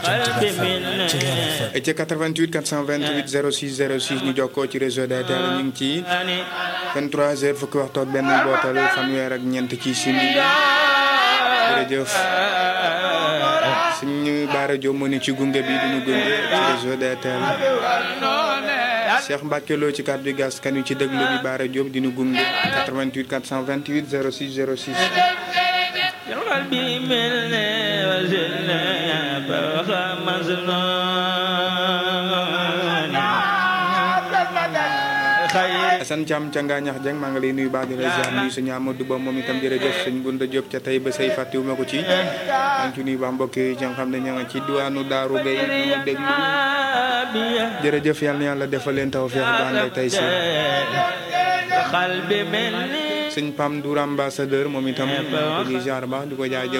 ca 88 428 06 06 ñu jokkoo ci réseau DTL ñu ngi ci 23h fukki waxtu ak benn bootal fanweer ak ñeent ci simili jërëjëf suñu baara Diop moo ne ci gunge bi duñu gunge ci réseau DTL Cheikh Mbacke Lo ci kàddu gas kan yu ci déglu bi baara Diop dinu gunge 88 428 06 06 Assane Thiam ca Ngaañax Dieng maa ngi lay nuyu baax di la ziar nuyu suñu Amadou Ba moom itam jërëjëf suñ Gunda Diop ca tey ba say fàttewuma ko ci maa ngi ci nuyu baax mbokk yi nga xam ne ña nga ci diwaanu Daaru Gay ñu déglu jërëjëf yal na yàlla defal leen tawfeex ba ànd ak tey si sëñ Pam Dour ambassadeur moom itam di ziar baax di ko jaajëf